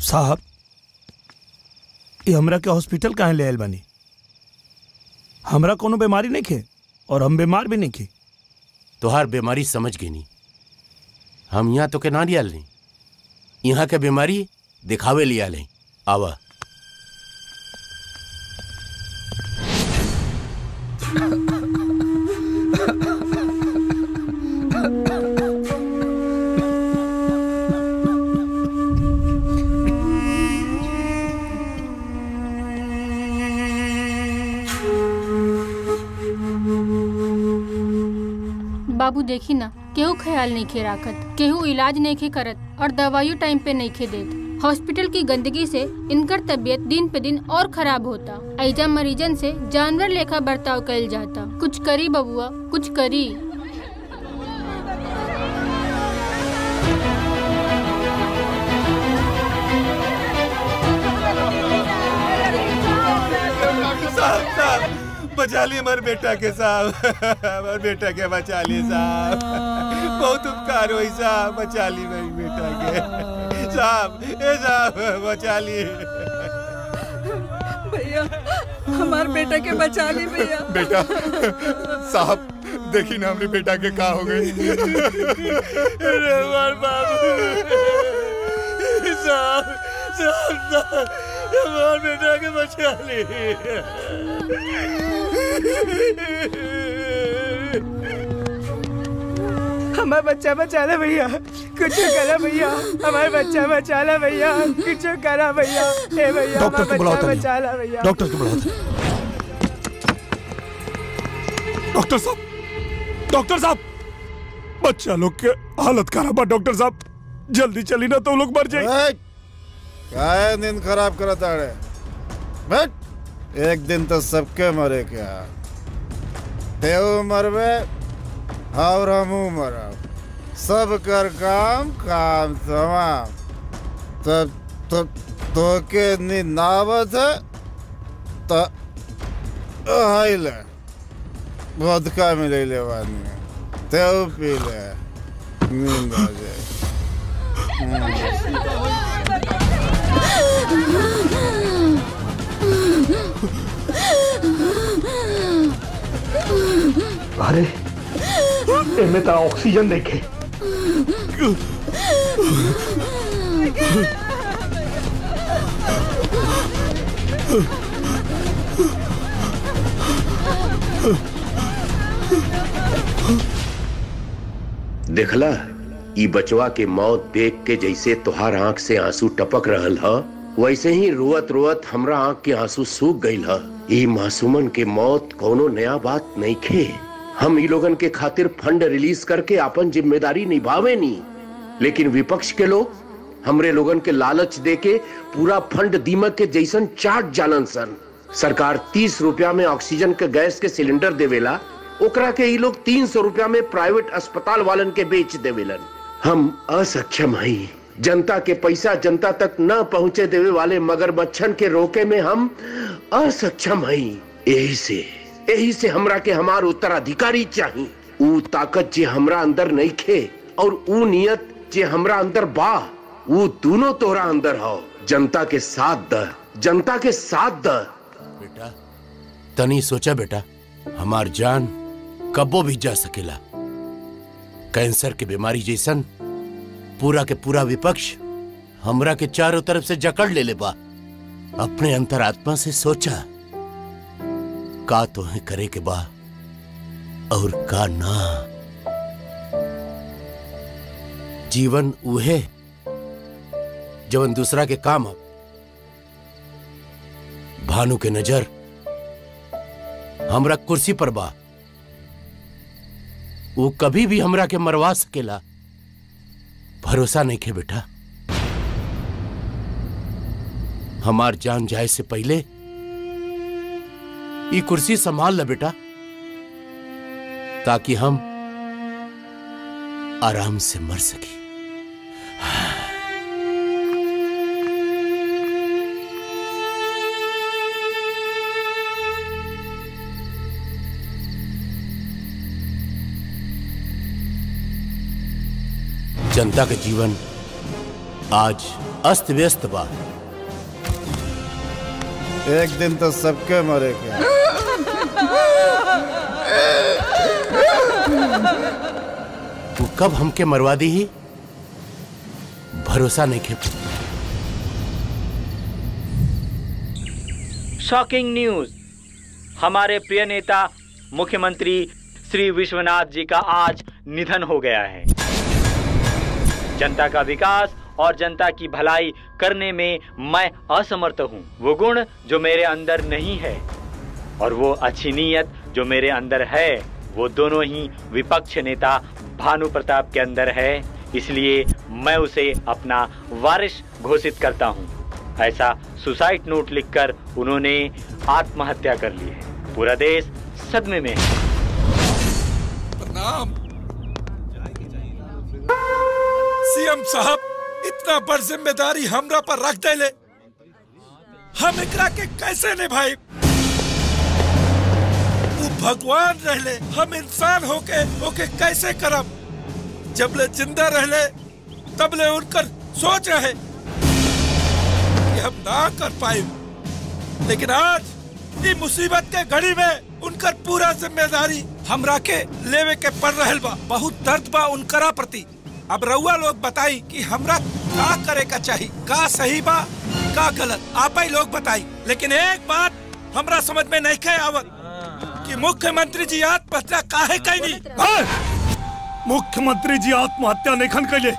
साहब ये हमरा के हॉस्पिटल काहे ले आयल बानी हमरा कोनो बीमारी नहीं खे और हम बीमार भी नहीं खे तोहार बीमारी समझ गई नी हम यहाँ तो के ना लिया नहीं यहाँ के बीमारी दिखावे लिया लें आवा बाबू देखी ना केहू ख्याल नहीं खे राखत केहू इलाज नहीं खे करत और दवाइयों टाइम पे नहीं खे देत हॉस्पिटल की गंदगी से इनकर तबीयत दिन पे दिन और खराब होता ऐजा मरीजन से जानवर लेखा बर्ताव कइल जाता कुछ करी बबुआ कुछ करी साहब साहब बचा लिए हमारे बेटा के साहब हमारे बेटा के बचा लिए साहब बहुत उपकार हुई साहब बचा ली मेरी बेटा के साहब ए साहब बचा लिए भैया हमार बेटा के बचा ली भैया बेटा साहब देखी ना हमारे बेटा के का हो गई अरे हमारे बाबू साहब साहब साहब हमारे बेटा के बचा लिए हमारा बच्चा बचा ला भैया कुछ करा भैया हमारा बच्चा बचा ला भैया कुछ करा भैया हे भैया डॉक्टर को हमारा बुलाओ बच्चा तनी। बचा ला भैया डॉक्टर को बुलाओ डॉक्टर साहब डॉक्टर साहब बच्चा लोग के हालत खराब है डॉक्टर साहब जल्दी चली ना तो लोग मर जाए काय नींद खराब करत आड़े बैठ एक दिन तो सबके मरे क्या तेऊ मरबे और हमू मरब सब कर काम काम तमाम तब तो तो के नींद ना आवत है तो हाई ले वोदका मिले ले वानी तेऊ पी ले नींद आ जाए अरे एमे तो ऑक्सीजन देखे देखला ई बचवा के मौत देख के जैसे तुहार आंख से आंसू टपक रहल ह वैसे ही रोवत रोवत हमरा आंख के आंसू सूख गईल ह ई मासूमन के मौत कोनो नया बात नहीं खे हम ई लोगन के खातिर फंड रिलीज करके अपन जिम्मेदारी निभावे नी लेकिन विपक्ष के लोग हमरे लोगन के लालच दे के पूरा फंड दीमक के जैसन चाट जानन सन सरकार तीस रुपया में ऑक्सीजन के गैस के सिलेंडर देवेला ओकरा के ई लोग तीन सौ रुपया में प्राइवेट अस्पताल वालन के बेच देवेलन हम असक्षम हई जनता के पैसा जनता तक न पहुंचे देवे वाले मगरमच्छन के रोके में हम असक्षम हई यही से यही से हमरा के हमार उत्तराधिकारी चाही ऊ ताकत जे हमरा अंदर नहीं खे और ऊ नियत जे हमरा अंदर बा ऊ दोनों तोरा अंदर हो जनता के साथ द जनता के साथ द बेटा तनी सोचा बेटा हमार जान कबो भी जा सकेला कैंसर के बीमारी जैसन पूरा के पूरा विपक्ष हमरा के चारों तरफ से जकड़ ले ले बा अपने अंतरात्मा से सोचा का तो है करे के बा और का ना जीवन उहे जवन दूसरा के काम अब भानु के नजर हमरा कुर्सी पर बा वो कभी भी हमरा के मरवा सकेला भरोसा नहीं खे बेटा हमार जान जाए से पहले ये कुर्सी संभाल ल बेटा ताकि हम आराम से मर सके जनता का जीवन आज अस्त व्यस्त बा एक दिन तो सबके मरे क्या तू कब हमके मरवा दी ही भरोसा नहीं खे शॉकिंग न्यूज हमारे प्रिय नेता मुख्यमंत्री श्री विश्वनाथ जी का आज निधन हो गया है जनता का विकास और जनता की भलाई करने में मैं असमर्थ हूँ वो गुण जो मेरे अंदर नहीं है और वो अच्छी नीयत जो मेरे अंदर है वो दोनों ही विपक्ष नेता भानु प्रताप के अंदर है इसलिए मैं उसे अपना वारिस घोषित करता हूँ ऐसा सुसाइड नोट लिखकर उन्होंने आत्महत्या कर ली है पूरा देश सदमे में है प्रणाम सीएम साहब इतना बड़ जिम्मेदारी हमरा पर रख देले हम एकरा के कैसे निभाई वो भगवान रहले हम इंसान होके होके कैसे करब जबले जिंदा रहले तबले उनकर सोच रहे कि हम ना कर पाए लेकिन आज ई मुसीबत के घड़ी में उनकर पूरा जिम्मेदारी हमरा के लेवे के पड़ रहल बा बहुत दर्द बा उनकरा प्रति अब रउआ लोग बताई कि हमरा का करे का चाही का सही बा का गलत आप ही लोग बताई लेकिन एक बात हमरा समझ में नहीं खे आवत कि मुख्यमंत्री जी आत्महत्या काहे कैनी मुख्यमंत्री जी आत्महत्या नहीं खन कैले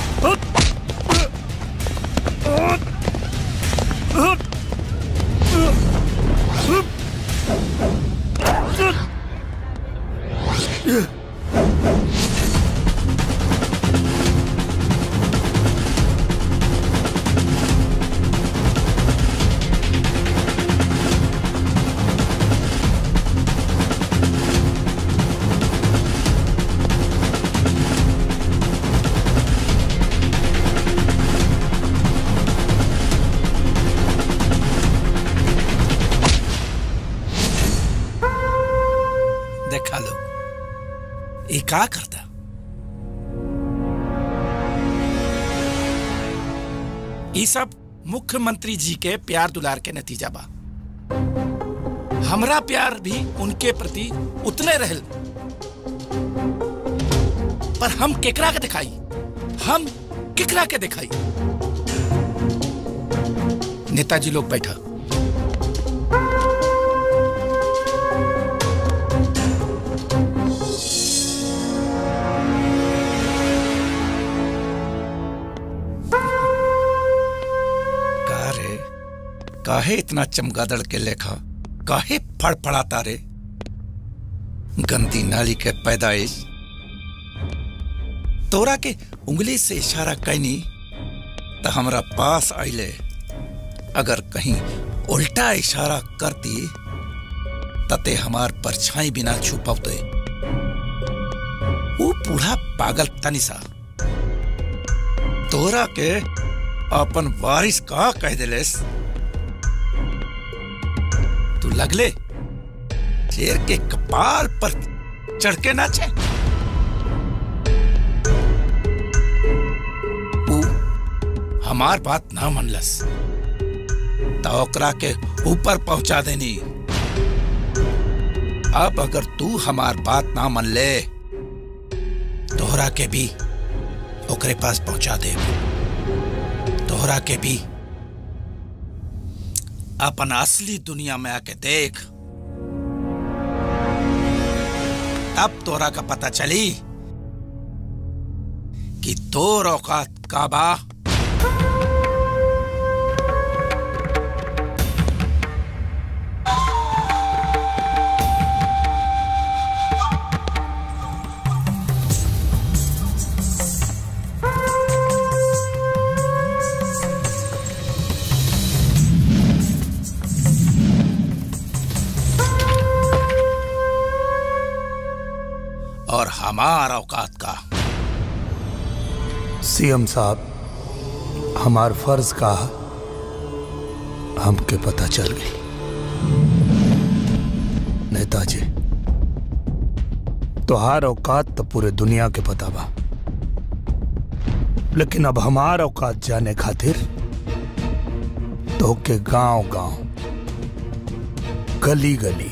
देखा लो ये का करता ये सब मुख्यमंत्री जी के प्यार दुलार के नतीजा बा हमरा प्यार भी उनके प्रति उतने रहल पर हम केकरा के दिखाई हम केकरा के दिखाई नेताजी लोग बैठा का रे काहे इतना चमगादड़ के लेखा काहे फड़फड़ाता रे गंदी नाली के पैदाइश तोरा के उंगली से इशारा कैनी तो हमरा पास आइले अगर कहीं उल्टा इशारा करती तते हमार परछाई बिना छुपवते वो बूढ़ा पागल तनी सा तोरा के अपन वारिस का कह दिलेस तू लगले शेर के कपाल पर चढ़ के नाचे ऊ हमार बात ना मनलस तो ओकरा के ऊपर पहुंचा देनी अब अगर तू हमार बात ना मन ले तोहरा के भी ओकरे पास पहुंचा दे तोहरा के भी अपन असली दुनिया में आके देख तब तोरा का पता चली कि तोर औकात का बा और हमार औकात का सीएम साहब हमार फर्ज का हमके पता चल गई नेताजी तोहार औकात तो पूरे दुनिया के पता बा लेकिन अब हमार औकात जाने खातिर तो के गांव गांव गली गली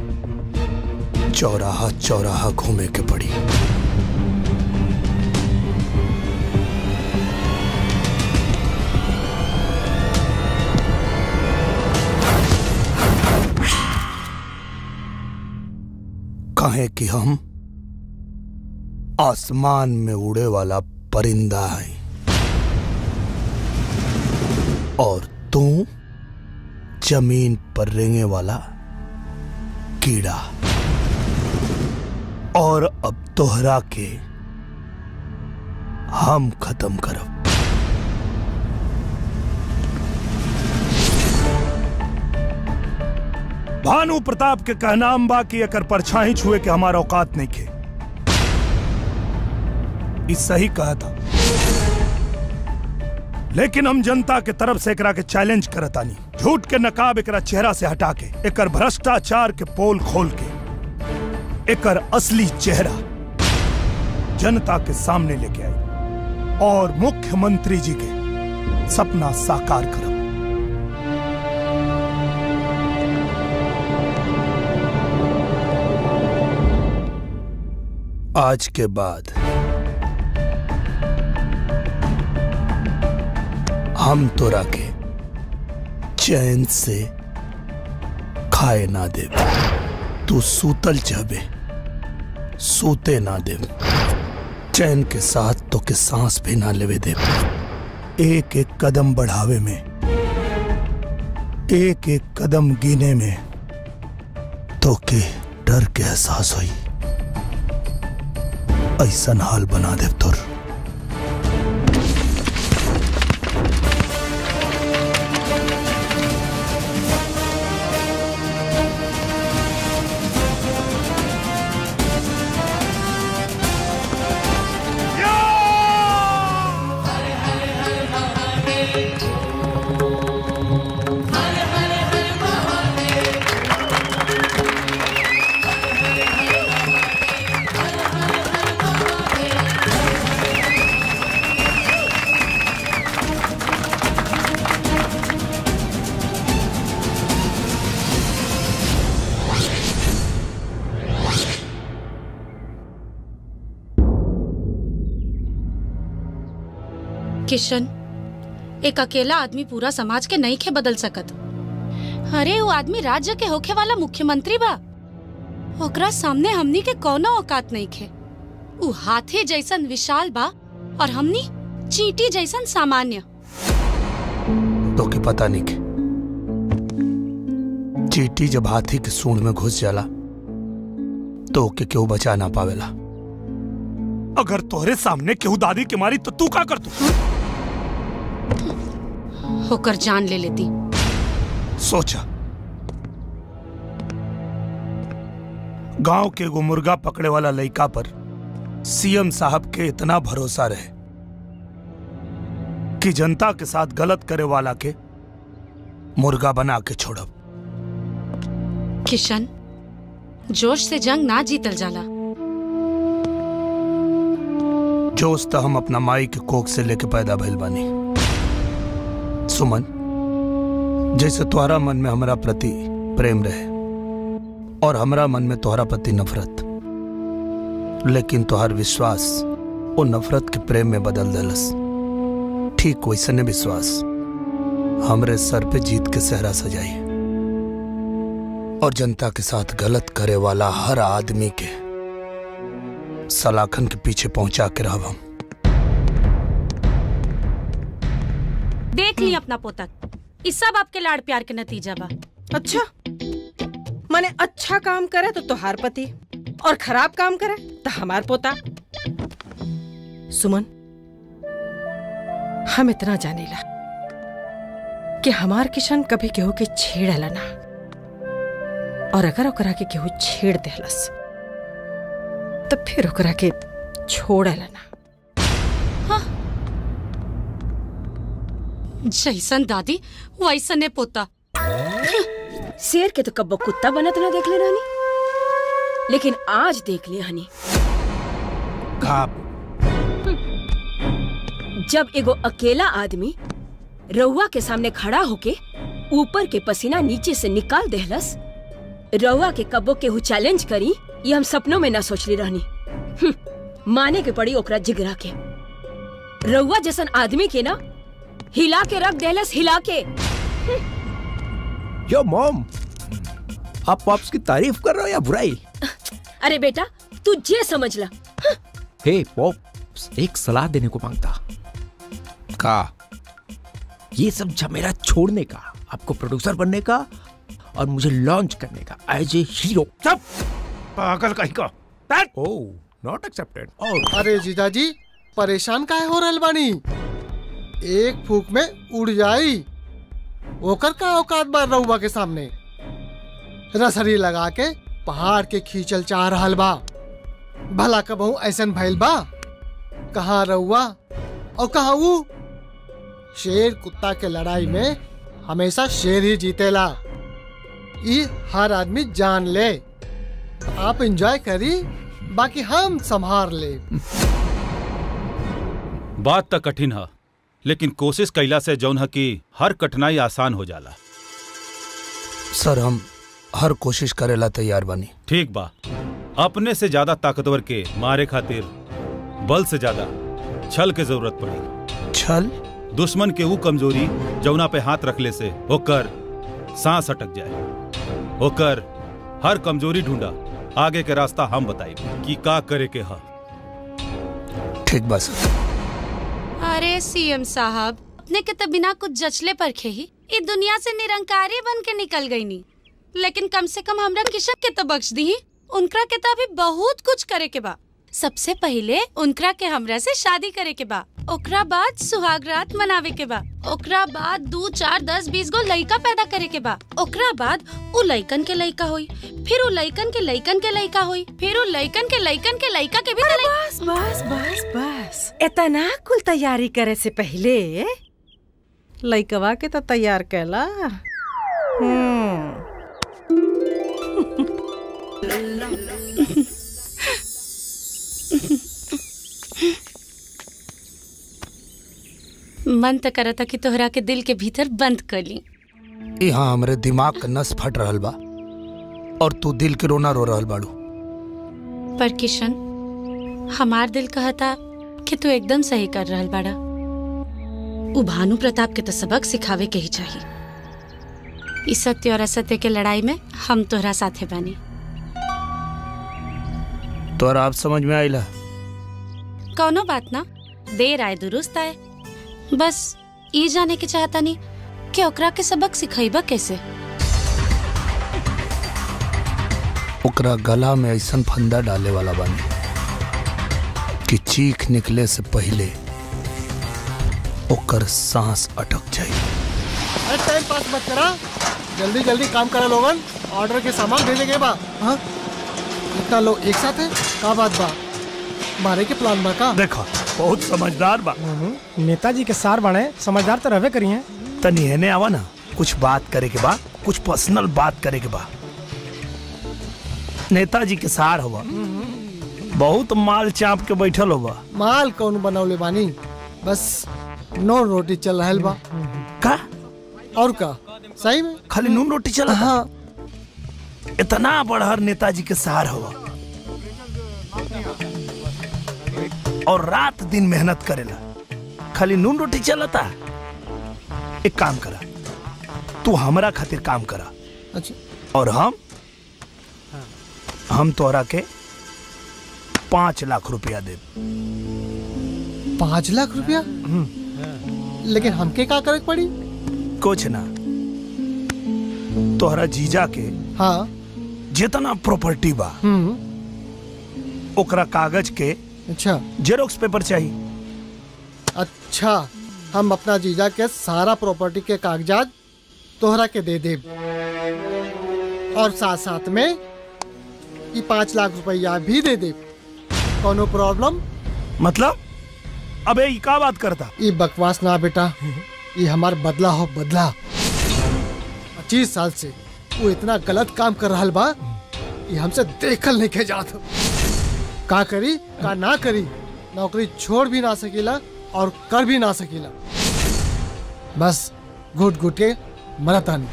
चौराहा चौराहा घूमे के पड़ी कहें कि हम आसमान में उड़े वाला परिंदा है और तू जमीन पर रेंगे वाला कीड़ा और अब तोहरा के हम खत्म करब भानु प्रताप के कहना बा कि एकर परछाई छुए के हमारा औकात नहीं खे इस सही कहा था लेकिन हम जनता के तरफ से एकरा के चैलेंज करतानी झूठ के नकाब एकरा चेहरा से हटा के एकर भ्रष्टाचार के पोल खोल के एकर असली चेहरा जनता के सामने लेके आई और मुख्यमंत्री जी के सपना साकार करब आज के बाद हम तोरा के चैन से खाए ना दे तू सूतल चाहबे सूते ना दे चैन के साथ तो के सांस भी ना लेवे दे एक एक कदम बढ़ावे में एक एक कदम गिने में तो के डर के एहसास हुई ऐसन हाल बना दे तुर किशन एक अकेला आदमी पूरा समाज के नहीं खे बदल सकत अरे वो आदमी राज्य के होखे वाला मुख्यमंत्री बा ओकरा सामने हमनी के कोनो औकात नहीं खे उ हाथी जैसन विशाल बा और हमनी चींटी जैसन सामान्य तो के पता नहीं के चीटी जब हाथी के सूंड में घुस जाला तो के केहू बचा ना पावेला अगर तोहरे सामने केहू दादी के मारी तो तू का कर तू होकर जान ले लेती सोचा गांव के एगो मुर्गा पकड़े वाला लड़का पर सीएम साहब के इतना भरोसा रहे कि जनता के साथ गलत करे वाला के मुर्गा बना के छोड़ब किशन जोश से जंग ना जीतल जाला जोश तो हम अपना माई के कोख से लेके पैदा भइल बानी सुमन जैसे तुम्हारा मन में हमरा प्रति प्रेम रहे और हमरा मन में तुम्हारा प्रति नफरत लेकिन तुहार विश्वास वो नफरत के प्रेम में बदल दलस ठीक वैसने विश्वास हमरे सर पे जीत के सहरा सजाई और जनता के साथ गलत करे वाला हर आदमी के सलाखन के पीछे पहुंचा के रहब हम देख ली अपना पोतक इस सब आपके लाड़ प्यार के नतीजा बा अच्छा माने अच्छा काम करे तो तोहार पति और खराब काम करे तो हमार पोता सुमन हम इतना जानेला कि हमार किशन कभी केहू के छेड़ला ना और अगर ओकरा के केहू छेड़ देहलस तो फिर ओकरा के छोड़ला ना जैसन दादी वैसने पोता शेर के तो कब्बो कुत्ता बनत ना देख ले रानी लेकिन आज देख लिया हनी का जब एगो अकेला आदमी रउआ के सामने खड़ा होके ऊपर के पसीना नीचे से निकाल देहलस रउआ के कब्बो केहू चैलेंज करी ये हम सपनों में ना सोचली रहनी हम्म, माने के पड़ी ओकरा जिगरा के रउआ जैसन आदमी के ना हिला के रख देहलस हिला के यो मॉम आप पॉप्स की तारीफ कर रहे हो या बुराई अरे बेटा तू जे समझ ला हे पॉप्स एक सलाह देने को मांगता का ये सब झमेला छोड़ने का आपको प्रोड्यूसर बनने का और मुझे लॉन्च करने का एज ए हीरो सब पागल कहीं का ओह नॉट एक्सेप्टेड अरे जीजाजी परेशान काहे हो रहल बानी एक फूक में उड़ जाई ओकर का औकात बार रहुआ के सामने रसरी लगा के पहाड़ के खींचल चाह रहल बा भला कबहू ऐसन भइल बा कहाँ रहुआ और कहाँ ऊ शेर कुत्ता के लड़ाई में हमेशा शेर ही जीतेला ई हर आदमी जान ले आप एंजॉय करी बाकी हम संभार ले बात तो कठिन है लेकिन कोशिश कैला से जौन है कि हर कठिनाई आसान हो जाला सर हम हर कोशिश करेला तैयार बानी ठीक बा अपने से ज्यादा ताकतवर के मारे खातिर बल से ज्यादा छल के जरूरत पड़ी छल दुश्मन के वो कमजोरी जौना पे हाथ रखले से होकर सांस अटक जाए होकर हर कमजोरी ढूंढा आगे के रास्ता हम बताई कि का करे के हा ठीक बा सर अरे सीएम साहब अपने के तो बिना कुछ जचले परखे ही इस दुनिया से निरंकारी बन के निकल गई नी लेकिन कम से कम हमरा किशन के तो बख्श दी उनकरा के तो अभी बहुत कुछ करे के बा सबसे पहले उनकरा के हमरा से शादी करे के बा ओकरा बाद सुहाग रात मनावे के बा ओकरा बाद दो चार दस बीस गो लइका पैदा करे के बा ओकरा बाद उ लइकन के लइका होई फिर उ लइकन के लइकन के लइका होई फिर उ लइकन के लइकन के लइका के भी तो लइ- बस बस बस बस इतना कुल तैयारी करे से पहले लइकवा के तो तैयार कैला हम्म मन तो करता कि तोहरा के दिल के भीतर बंद कर ली यहाँ हमरे दिमाग का नस फट रहल बा और तू दिल के रोना रो रहल बाड़ू पर किशन हमार दिल कहता कि तू एकदम सही कर रहल बाड़ा उ भानु प्रताप के तो सबक सिखावे के ही चाहिए इस सत्य और असत्य के लड़ाई में हम तोहरा साथे बानी तोरा आप समझ में आइला कौनो बात ना देर आए दुरुस्त आए बस ये जाने के चाहता नहीं कि ओकरा के सबक सिखाइबा कैसे ओकरा गला में ऐसन फंदा डाले वाला बानी कि चीख निकले से पहले ओकर सांस अटक जाए अरे टाइम पास मत करा जल्दी जल्दी काम करा लोगन ऑर्डर के सामान भेजे गए बा हाँ इतना लोग एक साथ है का बात बा मारे के प्लान बा का देखा बहुत समझदार बा नेताजी के सार बने समझदार तो रहबे करिए तनी हेने आवा ना कुछ बात करे के बा कुछ पर्सनल बात करे के बा नेताजी के सार हुआ बहुत माल चाप के बैठल हुआ माल कौन बनौले बानी बस नॉन रोटी चल रहल बा का और का सही में खाली नून रोटी चला हाँ इतना बड़हर नेताजी के सहार हुआ और रात दिन मेहनत करेला खाली नून रोटी चलता एक काम करा तू हमरा खातिर काम करा अच्छा और हम हम तोहरा के पांच लाख रुपया दे पाँच लाख रुपया लेकिन हमके का करे के पड़ी कुछ ना तोहरा जीजा के हाँ जितना प्रॉपर्टी बा हम्म ओकरा कागज के अच्छा जेरोक्स पेपर चाहिए अच्छा हम अपना जीजा के सारा प्रॉपर्टी के कागजात तोहरा के दे देब और साथ साथ में ये पाँच लाख रुपया भी दे देब कोनो प्रॉब्लम मतलब अबे ई का बात करता ये बकवास ना बेटा ये हमार बदला हो बदला पच्चीस साल से वो इतना गलत काम कर रहा बा ये हमसे देखल नहीं के जात का करी का ना करी नौकरी छोड़ भी ना सकेला और कर भी ना सकीला बस घुट घुट के मरतानी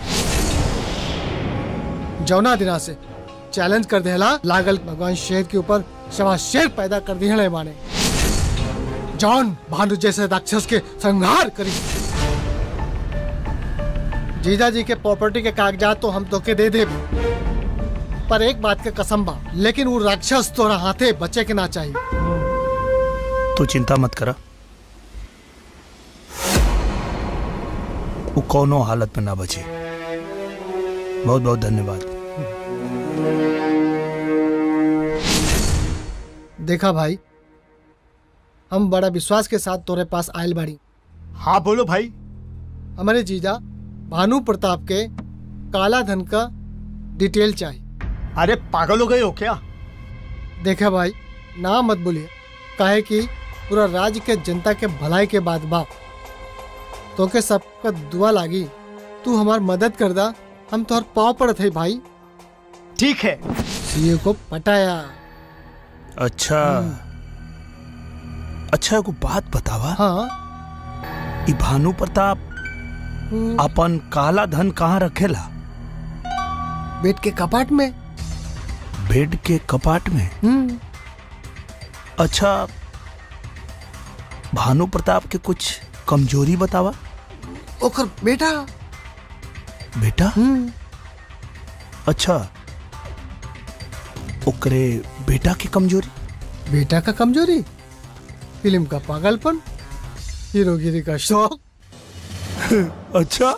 जौना दिना से चैलेंज कर देला लागल भगवान शेर के ऊपर सवा शेर पैदा कर दिहले माने जॉन भानु जैसे राक्षस के संहार करी जीजा जी के प्रॉपर्टी के कागजात तो हम तोके दे दे पर एक बात के कसम बा लेकिन वो राक्षस तोरा हाथे बचे के ना चाहिए तू चिंता मत करा वो कोनो हालत में ना बचे बहुत बहुत धन्यवाद देखा भाई हम बड़ा विश्वास के साथ तोरे पास आयल बाड़ी हाँ बोलो भाई हमारे जीजा भानु प्रताप के काला धन का डिटेल चाहिए अरे पागल हो गए हो क्या देखा भाई ना मत बोलिए काहे कि पूरा राज्य के जनता के भलाई के बाद बा तो के सबका दुआ लागी तू हमार मदद कर दा हम तोहर पाँव पड़त है भाई ठीक है सीए को पटाया अच्छा अच्छा एगो बात बतावा हाँ ई भानु प्रताप अपन काला धन कहाँ रखेला बेड के कपाट में बेड के कपाट में हम्म अच्छा भानु प्रताप के कुछ कमजोरी बतावा ओकर बेटा बेटा अच्छा ओकरे बेटा की कमजोरी बेटा का कमजोरी फिल्म का पागलपन हीरोगिरी का शौक अच्छा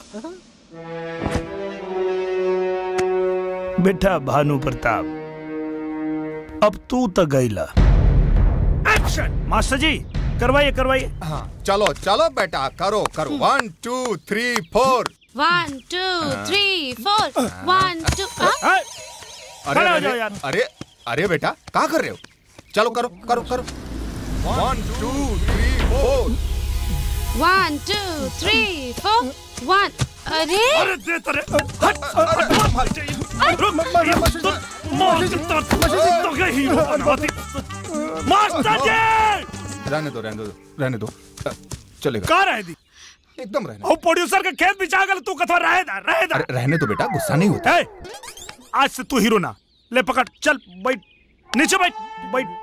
बेटा भानु प्रताप अब तू तो गईला एक्शन मास्टर जी करवाइए करवाइए हाँ चलो चलो बेटा करो करो one two three four one two three four one two अरे खड़े हो अरे जाओ यार। अरे अरे बेटा क्या कर रहे हो चलो करो करो करो one two three four one two three four one अरे अरे दे तरे हट हट मास्टर जी रहने दो रहने दो रहने दो अ, चलेगा कहाँ रहे दी एकदम रहने और प्रोड्यूसर के खेत बिछा गल तू कथवा रहे दा रहे दा अरे रहने दो बेटा गुस्सा नहीं होता ए, आज से तू हीरो ना ले पकड़ चल बैठ नीचे बैठ बैठ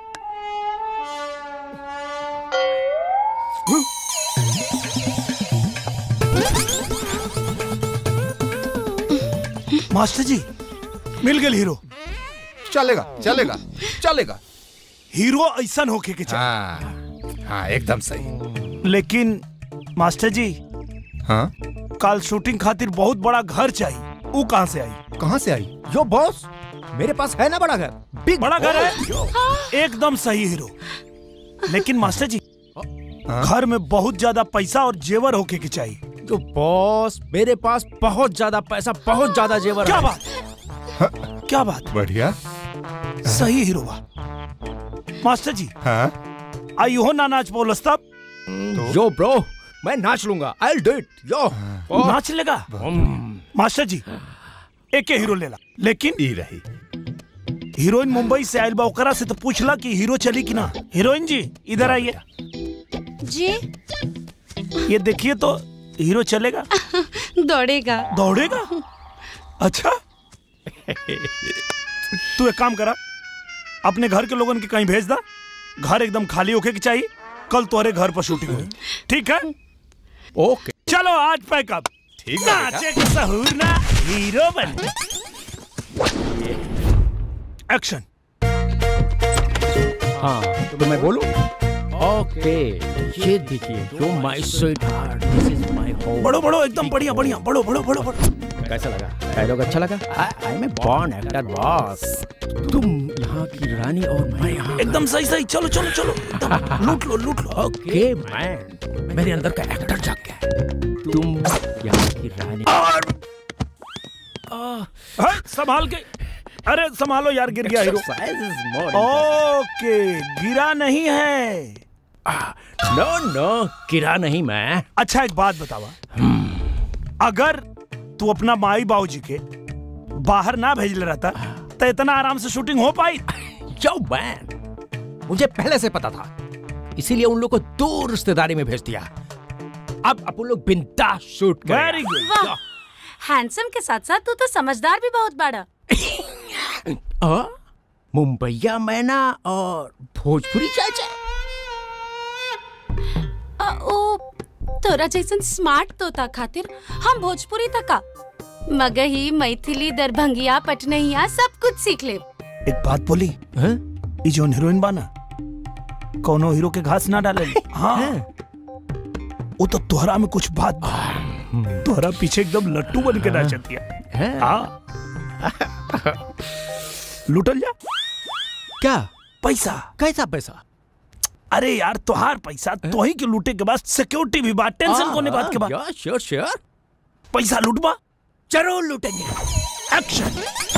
मास्टर जी मिल गए हीरो चलेगा चलेगा चलेगा हीरो ऐसा होके के चाहिए हाँ हाँ एकदम सही लेकिन मास्टर जी हाँ कल शूटिंग खातिर बहुत बड़ा घर चाहिए वो कहाँ से आई कहाँ से आई यो बॉस मेरे पास है ना बड़ा घर बिग बड़ा घर है एकदम सही हीरो लेकिन मास्टर जी घर में बहुत ज्यादा पैसा और जेवर होके के चाहिए जो बॉस मेरे पास बहुत ज्यादा पैसा बहुत ज्यादा जेवर क्या है। बात क्या बात बढ़िया सही हीरो बा मास्टर जी हाँ आई हो ना नाच बोलस तब यो ब्रो मैं नाच लूंगा आई डू इट यो नाच लेगा मास्टर जी एक ही हीरो लेला लेकिन ई रही हीरोइन मुंबई से आयल बा ओकरा से तो पूछला कि हीरो चली कि ना हीरोइन जी इधर आइए जी ये देखिए तो हीरो चलेगा दौड़ेगा दौड़ेगा अच्छा तू एक काम करा अपने घर के लोगन के कहीं भेज दा घर एकदम खाली होके के चाहिए कल तुम्हारे घर पर शूटिंग हुई ठीक है ओके चलो आज पैकअप ठीक है बेटा। नाचे के सहूर ना हीरो बन एक्शन हाँ तो मैं बोलूं ओके ये देखिए जो my sweetheart this is my home बड़ो बड़ो एकदम बढ़िया बढ़िया बड़ो बड़ो बड़ो बड़ो कैसा लगा डायलॉग अच्छा लगा I am a born actor boss तुम यहाँ की रानी और मैं यहाँ एकदम सही सही चलो चलो चलो एकदम लूट लो लूट लो ओके मैन मेरे अंदर का एक्टर जाग गया है। तुम यहाँ की रानी है, संभाल के अरे संभालो यार गिर गया hero Exercise is more okay गिरा नहीं है नो नो किरा नहीं मैं अच्छा एक बात बतावा अगर तू अपना माई बाबू जी के बाहर ना भेज ले रहता तो इतना आराम से शूटिंग हो पाई यो मैन मुझे पहले से पता था इसीलिए उन लोग को दूर रिश्तेदारी में भेज दिया अब अपन लोग बिंदास शूट करें Very good. वाह हैंडसम के साथ साथ तू तो समझदार भी बहुत बड़ा आ? मुंबईया मैना और भोजपुरी चाचा अ, ओ तोरा जैसन स्मार्ट तोता खातिर हम भोजपुरी तका मगही मैथिली दरभंगिया पटनहिया सब कुछ सीख ले एक बात बोली ई जोन हीरोइन बाना कोनो हीरो के घास ना डाले हाँ वो तो तोहरा में कुछ बात बा तोहरा पीछे एकदम लट्टू बन के नाचती है हाँ लुटल जा क्या पैसा कैसा पैसा अरे यार तोहार पैसा तो ही के लूटे के बाद सिक्योरिटी भी बात टेंशन कोने बात के बाद श्योर श्योर पैसा लूटबा जरूर लूटेंगे एक्शन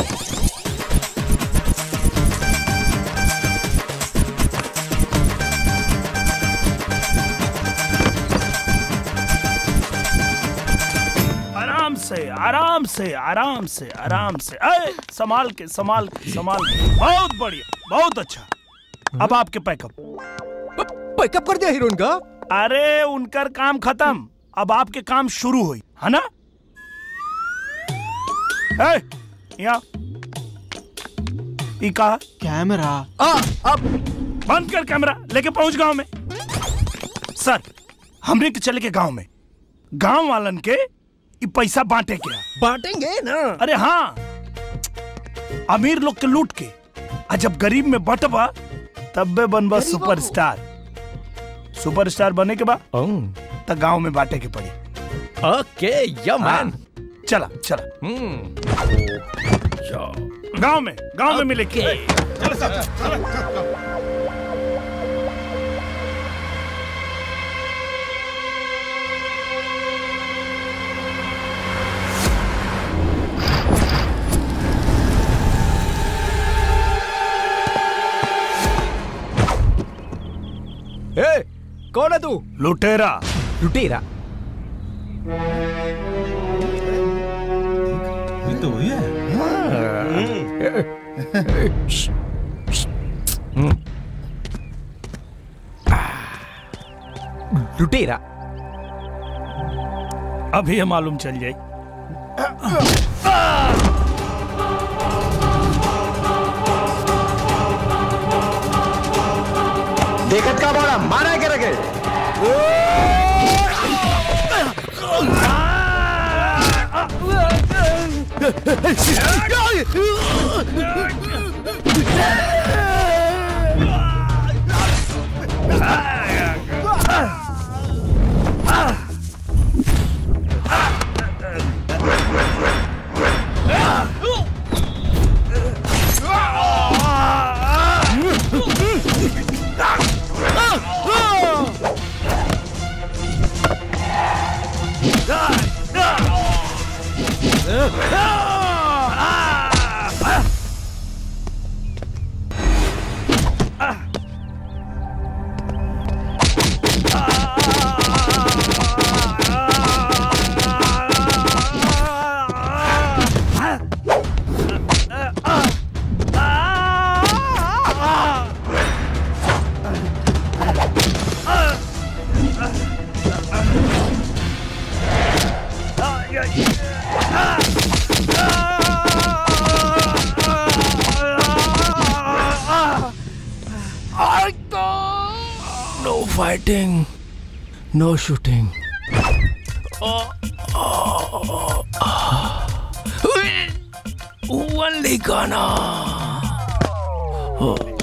आराम से आराम से आराम से आराम से अरे संभाल के संभाल के संभाल के बहुत बढ़िया बहुत अच्छा अब आपके पैकअप पैकअप कर दिया हीरोइन का अरे उनकर काम खत्म अब आपके काम शुरू हुई है ना ए, यहाँ ई कहा कैमरा अब बंद कर कैमरा लेके पहुंच गांव में सर हमने के चले के गांव में गांव वालन के ई पैसा बांटे क्या बांटेंगे ना अरे हाँ अमीर लोग के लूट के आ जब गरीब में बटबा तब बे बनबा सुपरस्टार सुपरस्टार बने के बाद तो गांव में बांटे के पड़ी ओके या मैन चला चला गांव में गांव में मिले के ए कौन है तू लुटेरा लुटेरा ये तो वही है लुटेरा अभी ये मालूम चल जाए देखत का बोला मारा के रखे No fighting, no shooting. Only Ghana. Oh.